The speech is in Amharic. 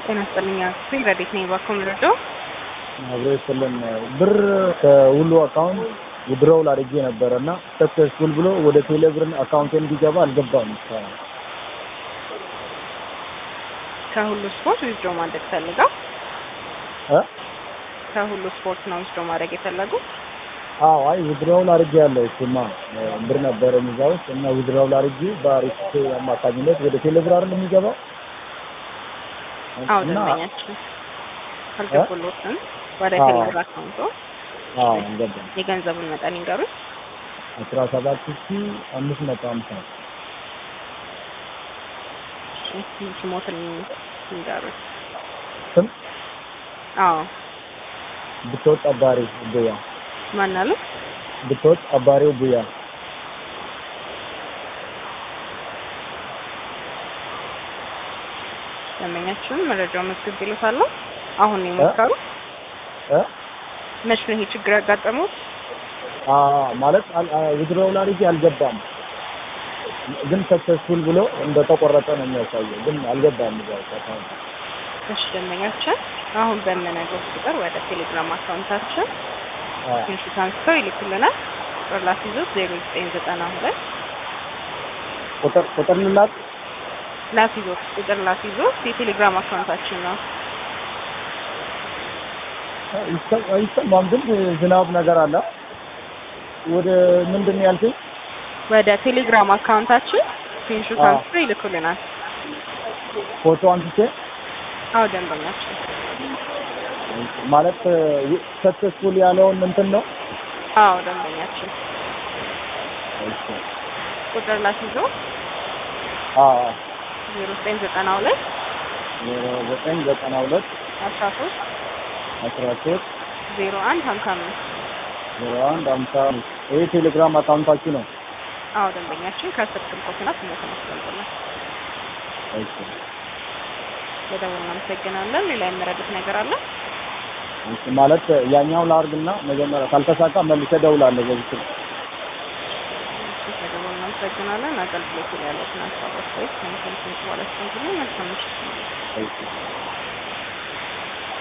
ጤና ይስጥልኝ አክስቴ ረዴት ነኝ ባኮ ምርዶ አብሮ የሰለን ብር ከሁሉ አካውንት ውድሮው አድርጌ ነበረ እና ሰክሰስፉል ብሎ ወደ ቴሌብርን አካውንት እንዲገባ አልገባም። እስካሁን ከሁሉ ስፖርት ዊዝድሮ ማድረግ ፈልገው እ ከሁሉ ስፖርት ነው ዊዝድሮ ማድረግ የፈለጉት? አዎ አይ ውድሮው አድርጌ ያለው እሱማ ብር ነበረ እዛ ውስጥ እና ውድሮው አድርጌ በአሪፍ አማካኝነት ወደ ቴሌብር አይደል የሚገባው አዎ እና ደንበኛችን አልገቡሎትም ወደ አዎ። ቴሌብር አካውንቶ አዎ አልገባም። የገንዘቡን መጠን ይንገሩኝ። አስራ ሰባት ሺ አምስት መቶ ሀምሳ እሺ ስሞትን ይንገሩኝ። ስም አዎ ብትወጥ አባሪ ቡያ ማን አሉ? ብትወጥ አባሪው ቡያ ደንበኛችን መረጃው መዝግብ ይሉታለሁ። አሁን ነው የሞከሩ? እ መች ነው ይሄ ችግር ያጋጠሙት? አ ማለት ውድሮው አድርጌ አልገባም ግን ሰክሰስፉል ብሎ እንደተቆረጠ ነው የሚያሳየው ግን አልገባም እዛ ውስጥ አካውንት እሺ ደንበኛችን አሁን በምነግሮት ቁጥር ወደ ቴሌግራም አካውንታችን አ ስክሪንሾት አንስተው ይልኩልናል። ቁጥር ላስይዞት ዜሮ ዘጠኝ ዘጠና ሁለት ቁጥር ቁጥር ልላክ ላስይዞት ቁጥር ላስይዞት የቴሌግራም አካውንታችን ነው። ይሰ- አይሰማም ግን ዝናብ ነገር አለ ወደ ምንድን ነው ያልከኝ ወደ ቴሌግራም አካውንታችን ስክሪንሾት አዎ። አንስተው ይልኩልናል። ፎቶ አንስቼ አዎ ደንበኛችን ማለት ሰክሰስፉል ያለውን እንትን ነው አዎ ደንበኛችን ቁጥር ላስይዞ አ ዜሮ ዘጠኝ ዘጠና ሁለት ዘጠኝ ዘጠና ሁለት አስራ ሶስት አስራ ሶስት ዜሮ አንድ ሀምሳ አምስት ዜሮ አንድ አምሳ አምስት ይህ ቴሌግራም አካውንታችሁ ነው አዎ ደንበኛችን ከስር ስልኮትና ስሞትን አስቀምጡልን። እሺ በደውል እናመሰግናለን። ሌላ የምረዱት ነገር አለ? እሺ ማለት ያኛው ላርግና መጀመሪያ ካልተሳካ መልሼ እደውላለሁ በዚህ ስልክ እሺ በደውል እናመሰግናለን። አገልግሎቱ ላይ ያሉትን ሀሳብ አስተያየት ከሚሰሙት በኋላ መልካም ምሽት። እሺ